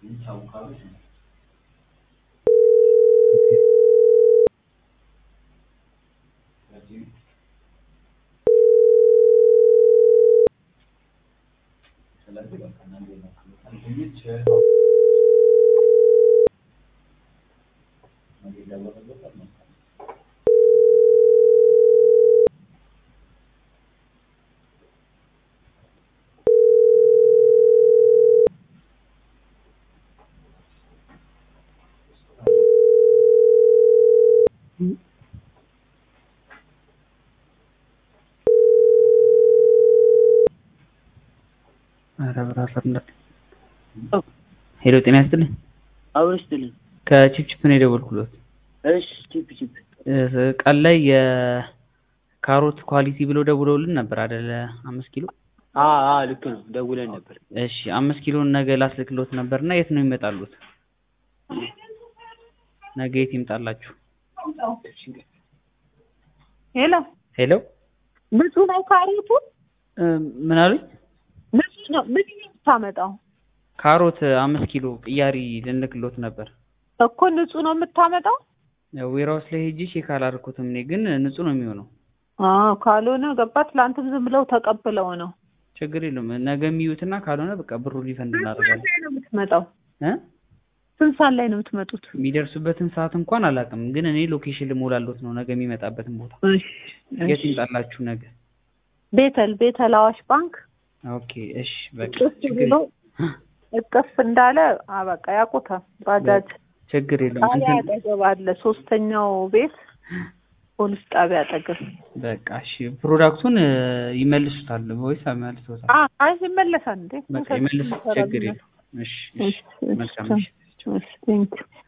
ሄሎ ጤና ይስጥልኝ። አብሮ ይስጥልኝ። ከቺፕቺፕ ነው የደወልኩሎት። እሺ ቺፕ ቺፕ ቀን ላይ የካሮት ኳሊቲ ብለው ደውለውልን ነበር አይደለ? አምስት ኪሎ አ አ ልክ ነው ደውለን ነበር። እሺ አምስት ኪሎን ነገ ላስልክሎት ነበር እና የት ነው ይመጣሉት? ነገ የት ይምጣላችሁ? ሄሎ ሄሎ ንጹህ ነው ካሮቱ? እ ምን አሉኝ? ንጹህ ነው። ምን ነው የምታመጣው? ካሮት አምስት ኪሎ ቅያሪ ልንልክሎት ነበር። እኮ ንጹህ ነው የምታመጣው? ዌራውስ ላይ ሄጄ ቼክ አላደረኩትም እኔ ግን ንጹህ ነው የሚሆነው። አዎ ካልሆነ ገባ ትላንትም ዝም ብለው ተቀብለው ነው። ችግር የለውም ነገ የሚዩትና ካልሆነ በቃ ብሩ ሪፈንድ ስንት እናደርጋለን። ሰዓት ላይ ነው የምትመጣው? እ ስንት ሰዓት ላይ ነው የምትመጡት? የሚደርሱበትን ሰዓት እንኳን አላውቅም፣ ግን እኔ ሎኬሽን ልሞላሎት ነው ነገ የሚመጣበትን ቦታ። እሺ የት እሺ። ይምጣላችሁ ነገ? ቤተል ቤተል አዋሽ ባንክ ኦኬ እሺ በቃ እቅፍ ችግር ብሎ እቅፍ እንዳለ አ በቃ ያውቁታል። ባጃጅ ችግር የለውም ጣቢያ እንትን አጠገብ አለ። ሶስተኛው ቤት ፖሊስ ጣቢያ አጠገብ። በቃ እሺ ፕሮዳክቱን እ፣ ይመልሱታል ወይስ መልሶታል? አ አይ ይመለሳል እንዴ? በቃ ይመልሱ ችግር የለውም። እሺ እሺ መልካም እሺ እሺ ቴንኪው